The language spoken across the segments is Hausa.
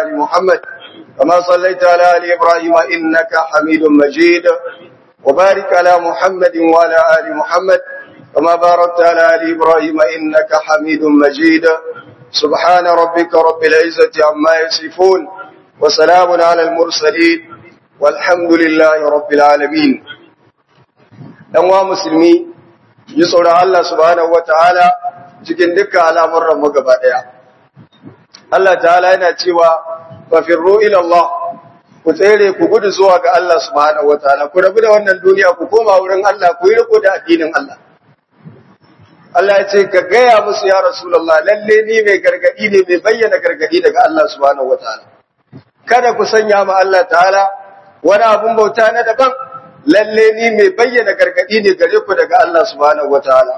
آل محمد كما صليت على آل إبراهيم إنك حميد مجيد وبارك على محمد وعلى آل محمد كما باركت على آل إبراهيم إنك حميد مجيد سبحان ربك رب العزة عما يصفون وسلام على المرسلين والحمد لله رب العالمين ɗan musulmi yi tsoron Allah subhanahu wa ta'ala cikin dukkan al'amuran mu gaba ɗaya. Allah ta'ala yana cewa, Fafirro ilallah, ku tsere ku gudu zuwa ga Allah subhanahu wa ta'ala, ku rabu da wannan duniya ku koma wurin Allah ku yi riko da addinin Allah. Allah ya ce, ka gaya musu ya Rasulallah, lalle ni mai gargaɗi ne mai bayyana gargaɗi daga Allah subhanahu wa ta'ala. Kada ku sanya ma Allah ta'ala wani abun bauta na daban, lalle ni mai bayyana gargadi ne gare ku daga Allah subhanahu wataala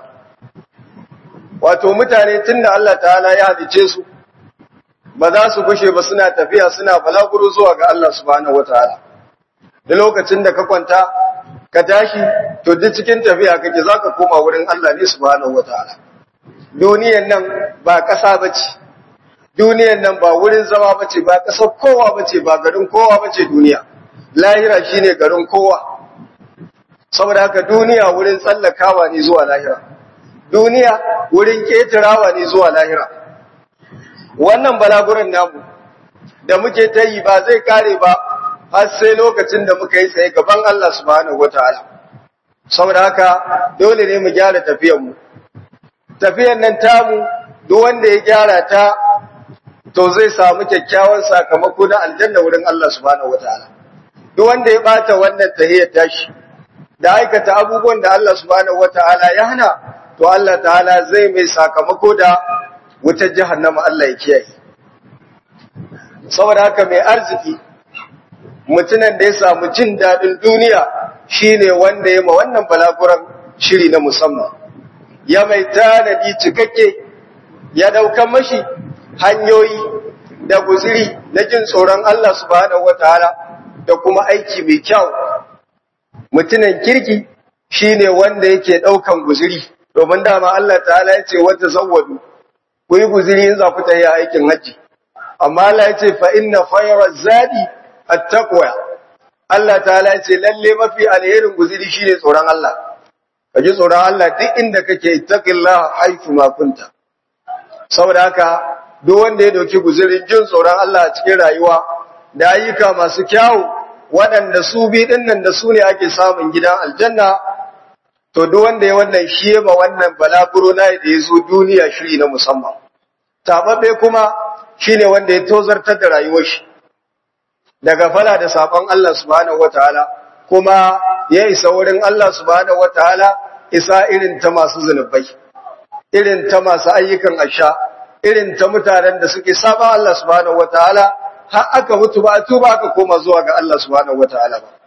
wato mutane tunda Allah ta'ala ya hadice su ba za su gushe ba suna tafiya suna balaguro zuwa ga Allah subhanahu wataala da lokacin da ka kwanta ka tashi to duk cikin tafiya kake zaka koma wurin Allah ne subhanahu wataala duniyan nan ba kasa bace duniyan nan ba wurin zama bace ba kasar kowa bace ba garin kowa bace duniya lahira shine garin kowa saboda haka duniya wurin tsallakawa ne zuwa lahira duniya wurin ketirawa ne zuwa lahira wannan balaguran namu da muke ta yi ba zai kare ba har sai lokacin da muka yi tsaye gaban Allah subhanahu wataala saboda haka dole ne mu gyara tafiyar mu tafiyar nan tamu duk wanda ya gyara ta to zai samu kyakkyawan sakamako na aljanna wurin Allah subhanahu wataala duk wanda ya bata wannan tahiyar tashi da aikata abubuwan da Allah subhanahu wata'ala ya hana to Allah ta'ala zai mai sakamako da wutar jahannama Allah ya kiyaye saboda haka mai arziki mutunan da ya samu jin dadin duniya shine wanda ya ma wannan balaguran shiri na musamman ya mai tanadi cikakke ya daukan mashi hanyoyi da guziri na jin tsoron Allah subhanahu wata'ala da kuma aiki mai kyau mutumin kirki shine wanda yake daukan guziri domin dama Allah ta'ala ya ce wata zawwadu ku yi guziri in za ku tayi aikin haji amma Allah ya ce fa inna khayra zadi at-taqwa Allah ta'ala ya ce lalle mafi alherin guziri shine tsoron Allah kaji tsoron Allah duk inda kake ittaqillaha haythu ma kunta saboda haka duk wanda ya dauki guzirin jin tsoron Allah a cikin rayuwa da ayyuka masu kyawu waɗanda su bi ɗinnan da su ne ake samun gidan aljanna, to duk wanda ya wannan shi ba wannan balaguro na da ya zo duniya shiri na musamman. Taɓaɓɓe kuma shi ne wanda ya tozartar da rayuwar shi, daga fala da saɓon Allah subhanahu wa ta'ala, kuma ya isa wurin Allah subhanahu wa ta'ala isa irin ta masu zunubai, irin ta masu ayyukan asha, irin ta mutanen da suke saɓa Allah subhanahu wa ta'ala, har aka mutu ba tuba aka koma zuwa ga Allah subhanahu wataala ba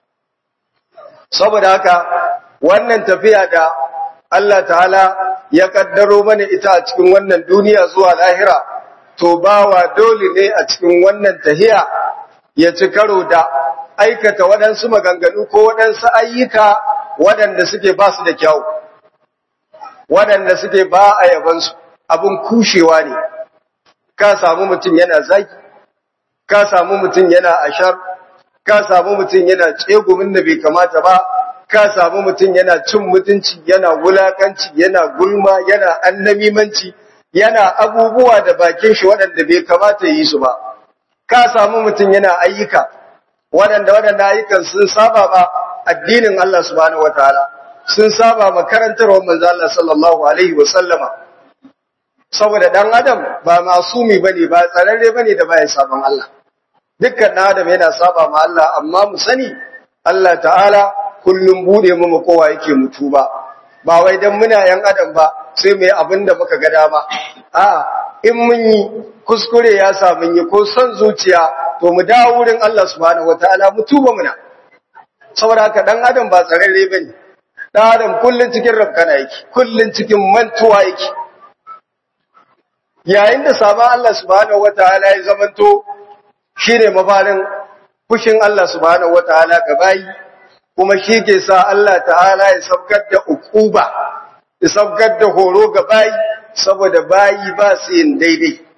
saboda haka wannan tafiya da Allah ta'ala ya kaddaro mana ita a cikin wannan duniya zuwa lahira to bawa dole ne a cikin wannan tahiya ya ci karo da aikata waɗansu maganganu ko waɗansu ayyuka waɗanda suke ba su da kyau waɗanda suke ba a yabansu abin kushewa ne ka samu mutum yana zaki ka samu mutum yana ashar ka samu mutum yana tsegumin da bai kamata ba ka samu mutum yana cin mutunci yana wulakanci yana gulma yana annamimanci yana abubuwa da bakin shi waɗanda bai kamata yi su ba ka samu mutum yana ayyuka waɗanda waɗanda ayyukan sun saba ba addinin Allah subhanahu wataala sun saba makarantarwar manzo Allah sallallahu alaihi wa sallama saboda dan adam ba masumi bane ba tsararre bane da baya saban Allah dukkan dan adam yana saba ma Allah amma mu sani Allah ta'ala kullum bude mu kowa yake mutu ba ba wai dan muna yan adam ba sai mu yi abin da muka ga dama a in mun yi kuskure ya sa mun yi ko son zuciya to mu dawo wurin Allah subhanahu wataala mu tuba muna saboda haka dan adam ba tsararre bane dan adam kullun cikin rabkana yake kullun cikin mantuwa yake yayin da sabon Allah subhanahu wataala ya zamanto shine mafarin fushin Allah subhanahu wataala ga bayi kuma shi ke sa Allah ta'ala ya sabgar da ukuba ya sabgar da horo ga bayi saboda bayi ba su yin daidai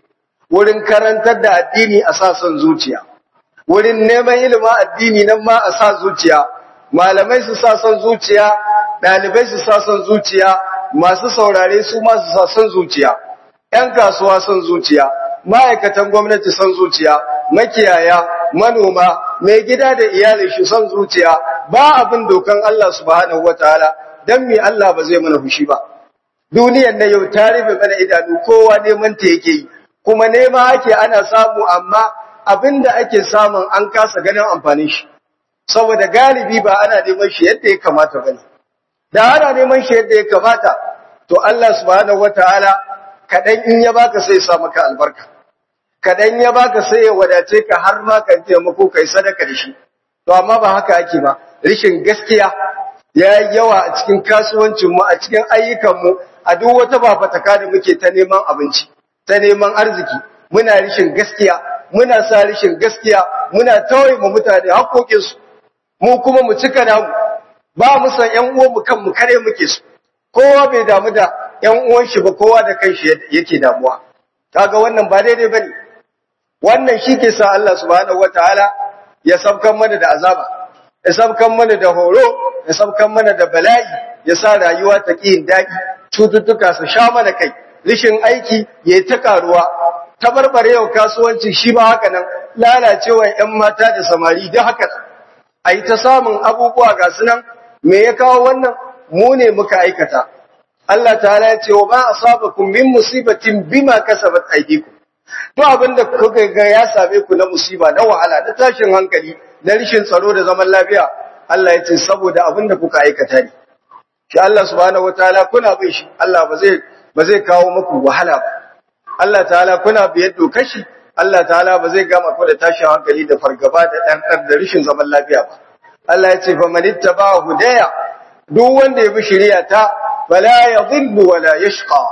wurin karantar da addini a sa son zuciya wurin neman ilimin addini nan ma a sa zuciya malamai su sa son zuciya ɗalibai su sa son zuciya masu saurare su ma su sa son zuciya ‘yan kasuwa son zuciya ma'aikatan gwamnati son zuciya makiyaya manoma mai gida da iyalin shi son zuciya ba abin dokan Allah subhanahu wataala dan me Allah ba zai mana fushi ba duniyar na yau ta rufe mana idanu kowa neman ta yake yi kuma nema ake ana samu amma abinda ake samun an kasa ganin amfanin shi saboda galibi ba ana neman shi yadda ya kamata bane da ana neman shi yadda ya kamata to Allah subhanahu wataala kadan in ya baka sai ya sa maka albarka kadan ya baka sai ya wadace ka har ma kan taimako kai sadaka da shi to amma ba haka ake ba rishin gaskiya ya yi yawa a cikin kasuwancin mu a cikin ayyukan mu a duk wata bafataka da muke ta neman abinci ta neman arziki muna rishin gaskiya muna sa rishin gaskiya muna tauye mu mutane haƙoƙin su mu kuma mu cika namu ba mu san ƴan uwan mu kanmu kare muke su kowa bai damu da ƴan uwan shi ba kowa da kanshi yake damuwa kaga wannan ba daidai bane wannan shi ke sa Allah subhanahu wataala ya sabkan mana da azaba ya sabkan mana da horo ya sabkan mana da bala'i ya sa rayuwa ta ƙi daɗi cututtuka su sha mana kai rishin aiki ya yi ta karuwa tabarbarewa kasuwanci shi ba haka nan lalacewa ‘yan mata da samari da haka a yi ta samun abubuwa ga su nan me ya kawo wannan mu ne muka aikata Allah ta ya ce wa ba a saba kun min musibatin bima kasabat aidiku to abin da kuka ga ya same ku na musiba na wahala na tashin hankali na rishin tsaro da zaman lafiya Allah ya ce saboda abin da kuka aikata ne shi Allah subhanahu wataala kuna bin shi Allah ba zai ba zai kawo muku wahala ba Allah ta'ala kuna biyar dokar shi Allah ta'ala ba zai gama ku da tashin hankali da fargaba da dan da rishin zaman lafiya ba Allah ya ce fa man ittaba hudaya duk wanda ya bi shari'a ta fala yadhillu wala yashqa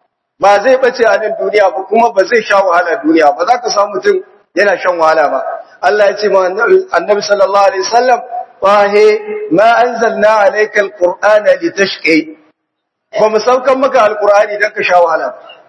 ba zai bace a nan duniya ba kuma ba zai sha wahala duniya ba za ka samu mutum yana shan wahala ba Allah ya ce ma annabi sallallahu alaihi wasallam wahe ma anzalna alayka alqur'ana litashqi ba mu saukan maka alqur'ani dan ka sha wahala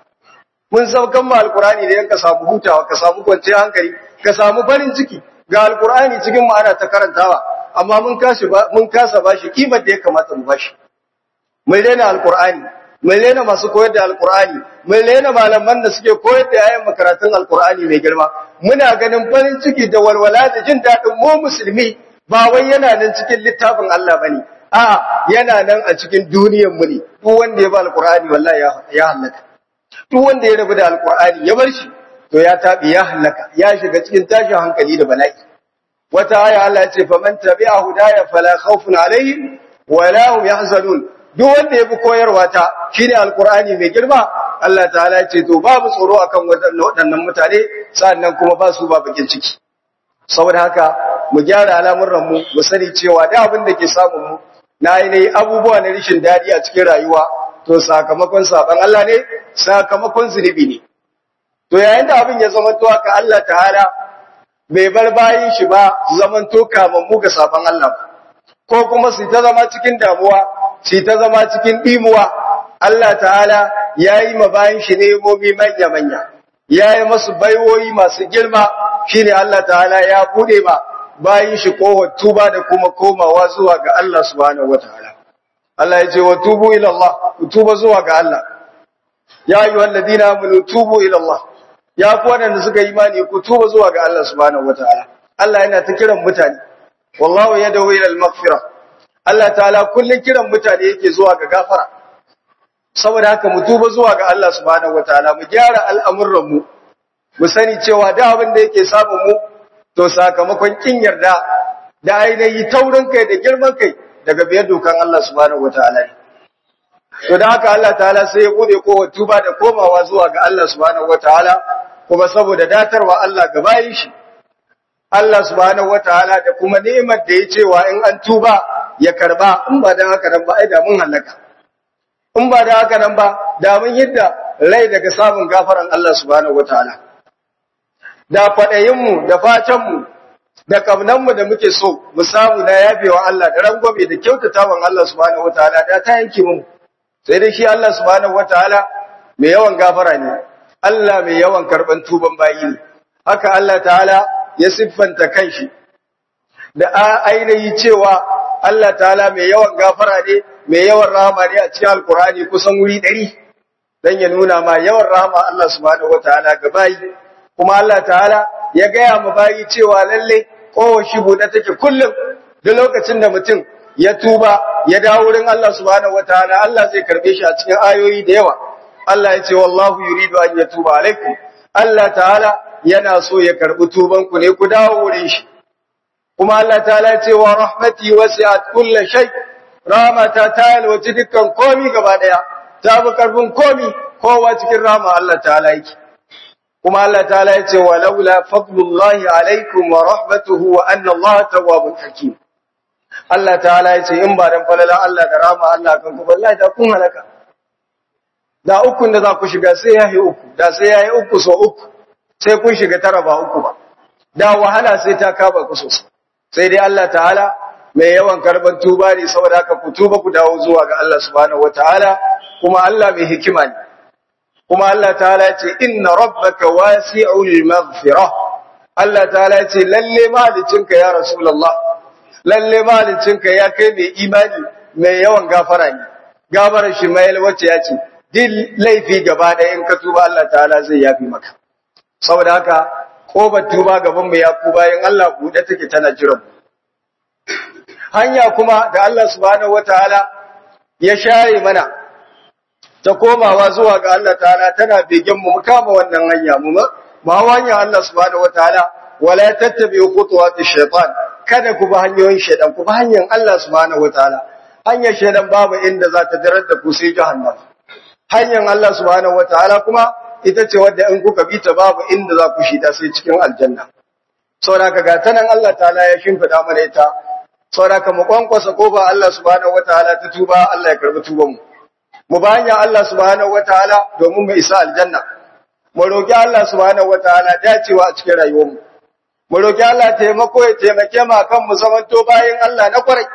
mun saukan ma alqur'ani dan ka samu hutawa ka samu kwanciyar hankali ka samu farin ciki ga alqur'ani cikin mu ana ta karantawa amma mun kashi mun kasa bashi kimar da ya kamata mu bashi mun rena alqur'ani mun rena masu koyar da alqur'ani mun rena malaman da suke koyar da yayin makaratun alqur'ani mai girma muna ganin farin ciki da walwala da jin daɗin mu musulmi ba wai yana nan cikin littafin Allah bane a yana nan a cikin duniyar mu ne duk wanda ya ba alqur'ani wallahi ya halaka duk wanda ya rabu da alqur'ani ya bar shi to ya tabi ya halaka ya shiga cikin tashin hankali da bala'i wata aya Allah ya ce faman tabi'a hudaya fala khawfun alaihim wala hum yahzanun duk wanda ya bi koyarwa ta shine alqur'ani mai girma Allah ta'ala ya ce to babu tsoro akan waɗannan mutane sannan kuma ba su ba bakin ciki saboda haka mu gyara al'amuran mu mu sani cewa da abin da ke samun mu na ainihin abubuwa na rishin daɗi a cikin rayuwa to sakamakon saban Allah ne sakamakon zunubi ne to yayin da abin ya zama to haka Allah ta'ala bai bar bayin shi ba zaman to kamammu ga saban Allah ko kuma su ta zama cikin damuwa su ta zama cikin dimuwa Allah ta'ala yayi ma bayin shi ne momi manya manya yayi masu baiwoyi masu girma shine Allah ta'ala ya bude ba bayin shi kohon tuba da kuma komawa zuwa ga Allah subhanahu wataala Allah ya ce wa tubu ila Allah ku tuba zuwa ga Allah ya ayyuhal ladina amanu tubu ila Allah ya ku wadanda suka yi imani ku tuba zuwa ga Allah subhanahu wataala Allah yana ta kiran mutane wallahu yad'u ila al-maghfirah Allah ta'ala kullun kiran mutane yake zuwa ga gafara saboda haka mu tuba zuwa ga Allah subhanahu wataala mu gyara al'amuran mu mu sani cewa da abin da yake samun mu to sakamakon kin yarda da ainihi taurin kai da girman kai daga biyar dokan Allah subhanahu wataala ne to da haka Allah ta'ala sai ya bude kowa tuba da komawa zuwa ga Allah subhanahu wataala kuma saboda datarwa Allah ga bayin shi Allah subhanahu wataala da kuma ni'imar da ya cewa in an tuba ya karba in ba dan haka nan ba ai da mun halaka in ba da haka nan ba da mun yadda rai daga samun gafaran Allah subhanahu wataala da faɗayinmu da fatanmu da ƙaunanmu da muke so mu samu na yafewa Allah da rangwame da kyautatawan Allah subhanahu wataala da ta yanke mu sai dai shi Allah subhanahu wataala mai yawan gafara ne Allah mai yawan karban tuban bayi ne haka Allah ta'ala ya siffanta kanshi da ainihi cewa Allah ta'ala mai yawan gafara ne mai yawan rahama ne a cikin alkurani kusan wuri ɗari don ya nuna ma yawan rahama Allah subhanahu wataala ga bayi kuma Allah ta'ala ya gaya ma bayi cewa lalle kowace buɗe take kullum da lokacin da mutum ya tuba ya dawo wurin Allah subhanahu wataala Allah zai karbe shi a cikin ayoyi da yawa Allah ya ce wallahu yuridu an yatuba alaikum Allah ta'ala yana so ya karbi tuban ku ne ku dawo wurin shi kuma Allah ta'ala ya ce wa rahmati wasi'at kulli shay rahmata ta yalwaci dukkan komi gaba daya ta bi karfin komi kowa cikin rahma Allah ta'ala yake kuma Allah ta'ala ya ce walaula fadlullahi alaikum wa rahmatuhu wa anna Allah tawwabun hakim Allah ta'ala ya ce in ba dan falalan Allah da rahma Allah kan ku wallahi da kun halaka da ukun da za ku shiga sai yayi uku da sai yayi uku so uku sai kun shiga tara ba uku ba da wahala sai ta kaba ku sosai sai dai Allah ta'ala mai yawan karban tuba ne saboda haka ku tuba ku dawo zuwa ga Allah subhanahu wataala kuma Allah mai hikima ne kuma Allah ta'ala ya ce inna rabbaka wasi'ul maghfirah Allah ta'ala ya ce lalle malicinka ya rasulullah lalle malicinka ya kai mai imani mai yawan gafara ne gafarar shi mai wacce ya ce duk laifi gaba da in ka tuba Allah ta'ala zai yafi maka saboda haka kobar tuba gaban mu ya ku bayan Allah bude take tana jiran hanya kuma da Allah subhanahu wataala ya share mana ta komawa zuwa ga Allah ta'ala tana begen mu kama wannan hanya mu ma hanya Allah subhanahu wataala wala tattabi'u khutuwati shaytan kada ku bi hanyoyin shaytan ku bi hanyar Allah subhanahu wataala hanyar shaytan babu inda za ta darar da ku sai jahannam hanyar Allah subhanahu wataala kuma ita ce wadda in kuka bi ta babu inda za ku shida sai cikin aljanna saboda ga tanan Allah ta'ala ya shimfida mana ita saboda mu kwankwasa kofa Allah subhanahu wataala ta tuba Allah ya karbi tuban mu mu banya Allah subhanahu wataala domin mu isa aljanna mu roki Allah subhanahu wataala dacewa a cikin rayuwar mu mu roki Allah taimako ya taimake mu akan mu zamanto bayin Allah na kwarai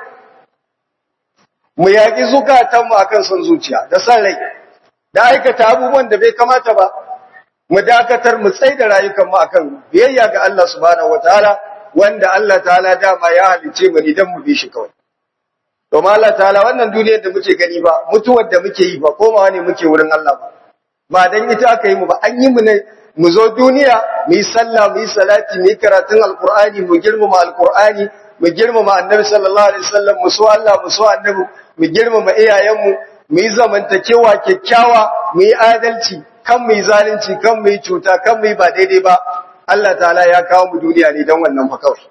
mu yaki zukatan mu akan son zuciya da san rai da aikata abubuwan da bai kamata ba mu dakatar mu tsai da rayukanmu akan biyayya ga Allah subhanahu wataala wanda Allah ta'ala dama ya halice mu idan mu bi shi kawai domin Allah ta'ala wannan duniyar da muke gani ba mutuwar da muke yi ba komawa ne muke wurin Allah ba ba dan ita aka yi mu ba an yi mu ne mu zo duniya mu yi sallah mu yi salati mu yi karatun alqur'ani mu girmama alqur'ani mu girmama annabi sallallahu alaihi wasallam mu so Allah mu so annabi mu girmama iyayenmu mu yi zamantakewa kyakkyawa mu yi adalci kan mu yi zalunci kan mu yi cuta kan mu yi ba daidai ba Allah ta'ala ya kawo mu duniya ne don wannan fa kawai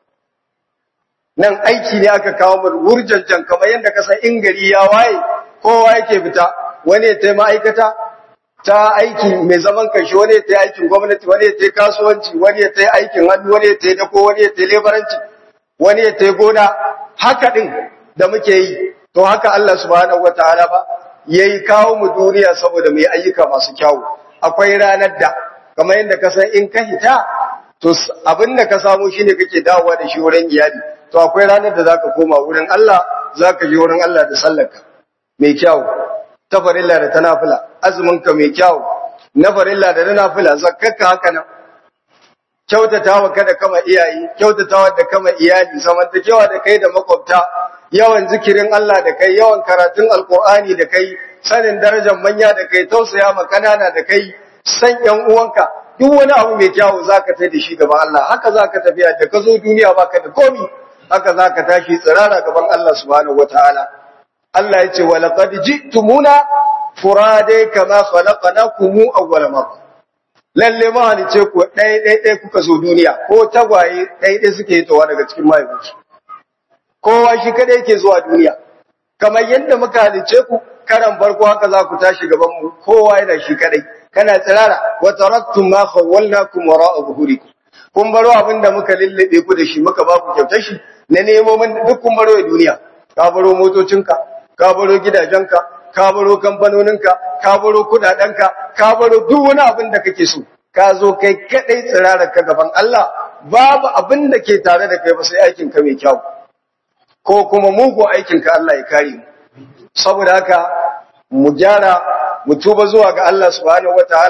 nan aiki ne aka kawo mu wurjanjan kamar yadda ka san in gari ya waye kowa yake fita wani ya tayi ma'aikata ta aiki mai zaman kanshi wani ya tayi aikin gwamnati wani ya tayi kasuwanci wani ya tayi aikin hannu wani ya tayi dako wani ya tayi lebaranci wani ya tayi gona haka din da muke yi to haka Allah subhanahu wataala ba yayi kawo mu duniya saboda mu yi ayyuka masu kyawu akwai ranar da kamar yadda ka san in ka hita to abin da ka samu shine kake dawowa da shi wurin iyali to akwai ranar da zaka koma wurin Allah zaka je wurin Allah da sallarka mai kyawu ta farilla da ta nafila azumin ka mai kyawu na farilla da na nafila zakkarka haka nan kyautatawa kada kama iyaye kyautatawa da kama iyali zamantakewa da kai da makwabta yawan zikirin Allah da kai yawan karatun alkur'ani da kai sanin darajar manya da kai tausaya ma kanana da kai san yan uwanka duk wani abu mai kyawu zaka tai da shi gaban Allah haka zaka tafiya da ka zo duniya baka da komi haka zaka tashi tsirara gaban Allah subhanahu wataala Allah ya ce wa laqad ji'tumuna furade kama khalaqnakum awwal marra lalle ma halice ku ɗaya ɗaya ɗaya kuka zo duniya ko tagwaye ɗaya ɗaya suke hitowa daga cikin mahaifinsu kowa shi kada yake zuwa duniya kamar yadda muka halice ku karan farko haka za ku tashi gaban mu kowa yana shi kadai kana tsirara wa taraktum ma khawwalnakum wara'a zuhurikum kun baro abinda muka lullube ku da shi muka ba ku kyautar shi na nemo mun duk kun baro duniya ka baro motocinka ka baro gidajenka ka baro kamfanoninka ka baro kudadenka ka baro duk wani abin da kake so ka zo kai kadai tsirara ka gaban Allah babu abin da ke tare da kai ba sai aikin ka mai kyau ko kuma mugu aikin ka Allah ya kare mu saboda haka mu gyara mu tuba zuwa ga Allah subhanahu wataala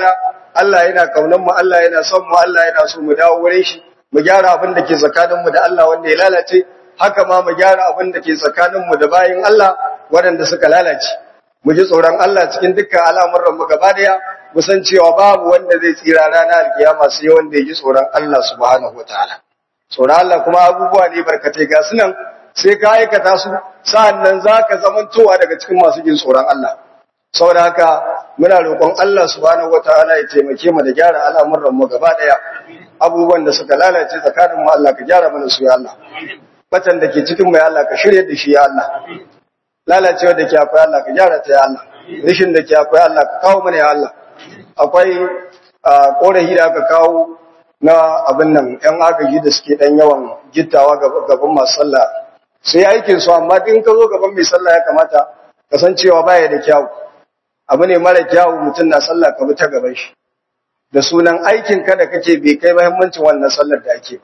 Allah yana kaunan mu Allah yana son mu Allah yana so mu dawo wurin shi mu gyara abin da ke tsakanin mu da Allah wanda ya lalace haka ma mu gyara abin da ke tsakanin mu da bayin Allah waɗanda suka lalace mu ji tsoron Allah cikin dukkan al'amuran mu gaba daya mu san cewa babu wanda zai tsira ranar alkiyama sai wanda ya ji tsoron Allah subhanahu wataala tsoron Allah kuma abubuwa ne barkatai ga sunan sai ka aikata su sa'annan zaka zamantowa daga cikin masu jin tsoron Allah saboda haka muna roƙon Allah subhanahu wataala ya taimake mu da gyara al'amuran mu gaba daya abubuwan da suka lalace tsakanin mu Allah ka gyara mana su ya Allah batan da ke cikin mu ya Allah ka shirye da shi ya Allah lalacewa da ke akwai Allah ka gyara ta ya Allah rishin da ke akwai Allah ka kawo mana ya Allah akwai korafi da aka kawo na abin nan ‘yan agaji da suke ɗan yawan gittawa gaban masu sallah sai aikin su amma in ka zo gaban mai sallah ya kamata kasancewa baya da kyawu abu ne mara kyawu mutum na sallah ka bi ta gaban shi da sunan aikin ka da kake bai kai muhimmancin wannan sallar da ake ba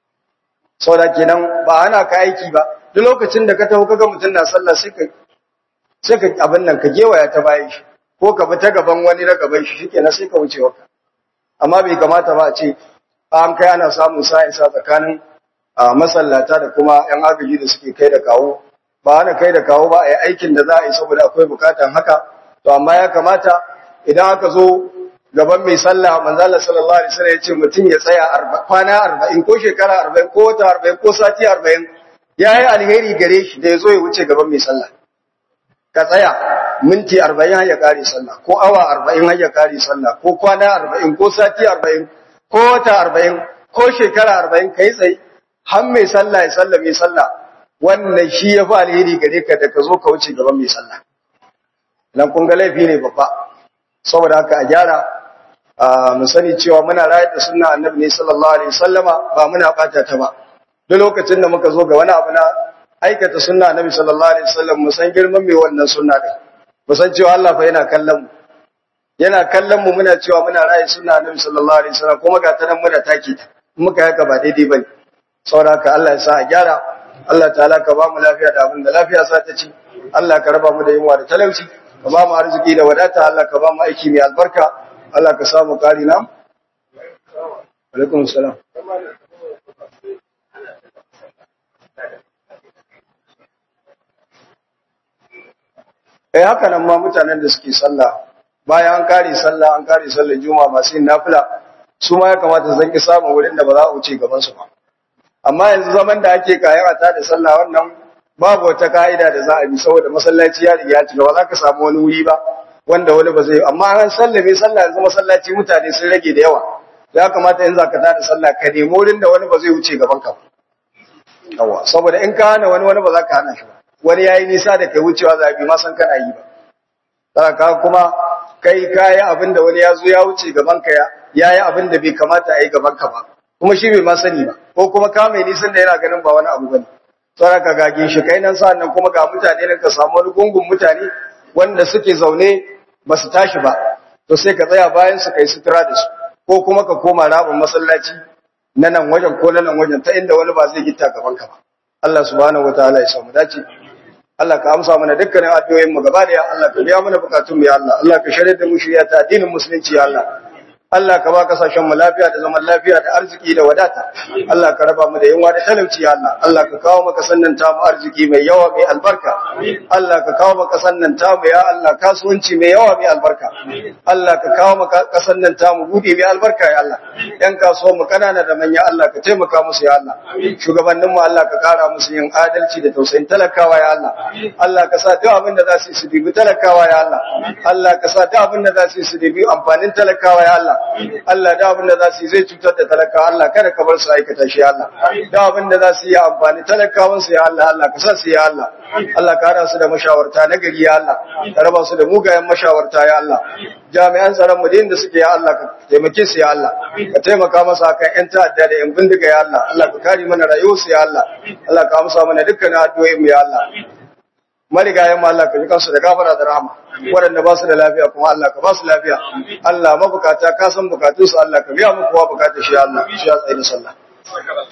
saboda kenan ba ana ka aiki ba duk lokacin da ka taho kaga mutum na sallah sai ka sai ka abin nan ka gewaya ta bayan shi ko ka bi ta gaban wani na gaban shi shikenan sai ka wuce waka amma bai kamata ba a ce an kai ana samun sa'insa tsakanin masallata da kuma ‘yan agaji da suke kai da kawo ba ana kai da kawo ba a yi aikin da za a yi saboda akwai bukatan haka to amma ya kamata idan aka zo gaban mai sallah manzala sallallahu alaihi wasallam ya ce mutum ya tsaya kwana arba'in ko shekara arba'in ko wata arba'in ko sati arba'in ya yi alheri gare shi da ya zo ya wuce gaban mai sallah ka tsaya minti arba'in har ya kare sallah ko awa arba'in har ya kare sallah ko kwana arba'in ko sati arba'in ko wata arba'in ko shekara arba'in ka yi tsaye har mai sallah ya sallah mai sallah wannan shi ya fi alheri gare ka da ka zo ka wuce gaban mai sallah nan kun ga laifi ne babba saboda haka a gyara mu sani cewa muna rayar da sunna annabi ne sallallahu alaihi wasallama ba muna bata ta ba duk lokacin da muka zo ga wani abu na aikata sunna annabi sallallahu alaihi wasallam mu san girman mai wannan sunna din mu san cewa Allah fa yana kallon mu yana kallon mu muna cewa muna raye sunna annabi sallallahu alaihi wasallam kuma ga ta nan muna take ta muka haka ba daidai bane saboda haka Allah ya sa a gyara Allah ta'ala ka ba mu lafiya da abin da lafiya sa ta ci Allah ka raba mu da yunwa da talauci ka ba mu arziki da wadata Allah ka ba mu aiki mai albarka Allah ka samu kari na alaikum salam eh haka nan ma mutanen da suke sallah bayan an kare sallah an kare sallar juma'a masu yin nafila su ma ya kamata zan ki samun wurin da ba za a wuce gaban su ba amma yanzu zaman da ake kayan a da sallah wannan babu wata ka'ida da za a bi saboda masallaci ya riga ya cika ba za ka samu wani wuri ba wanda wani ba zai amma an sallame sallah yanzu masallaci mutane sun rage da yawa ya kamata in za ka tada sallah ka nemi wurin da wani ba zai wuce gaban ka yawa saboda in ka hana wani wani ba za ka hana shi ba wani yayi nisa da kai wucewa za bi ma san kana yi ba ka kuma kai kayi abin da wani ya zo ya wuce gaban ka ya yi abin da bai kamata a yi gaban ka ba kuma shi bai ma sani ba ko kuma ka mai nisan da yana ganin ba wani abu bane tsara ka gage shi kai nan sa'an nan kuma ga mutane nan ka samu wani gungun mutane wanda suke zaune ba su tashi ba to sai ka tsaya bayan su kai sutura da su ko kuma ka koma rabin masallaci na nan wajen ko na nan wajen ta inda wani ba zai gita gaban ka ba Allah subhanahu wataala ya samu dace Allah ka amsa mana dukkanin addu'o'in mu gaba da Allah ka biya mana bukatun mu ya Allah Allah ka shirye da mu shirya ta addinin musulunci ya Allah Allah ka ba kasashen mu lafiya da zaman lafiya da arziki da wadata Allah ka raba mu da yunwa da talauci ya Allah Allah ka kawo maka sannan ta mu arziki mai yawa mai albarka Allah ka kawo maka sannan ta mu ya Allah kasuwanci mai yawa mai albarka Allah ka kawo maka kasan nan ta mu bude mai albarka ya Allah yan kasuwan mu kanana da manya Allah ka taimaka musu ya Allah shugabannin mu Allah ka kara musu yin adalci da tausayin talakawa ya Allah Allah ka sa duk abin da za su yi su dibi talakawa ya Allah Allah ka sa duk abin da za su yi su dibi amfanin talakawa ya Allah Allah da abin da za su yi zai cutar da talakawa Allah kada ka bar su aikata shi Allah da abin da za su yi amfani talakawan su ya Allah Allah ka sa su ya Allah Allah ka hada su da mashawarta na gari ya Allah ka raba su da mugayen mashawarta ya Allah jami'an tsaron mu da suke ya Allah ka taimake su ya Allah ka taimaka masa kan yan ta'adda da yan bindiga ya Allah Allah ka kare mana rayuwar su ya Allah Allah ka amsa mana dukkan addu'o'in mu ya Allah marigayen mu Allah ka ji kansu da gafara da rahama waɗanda ba su da lafiya kuma Allah ka ba su lafiya Allah mabukata ka san bukatunsu Allah ka biya muku wa bukatar shi Allah shi ya tsaye da sallah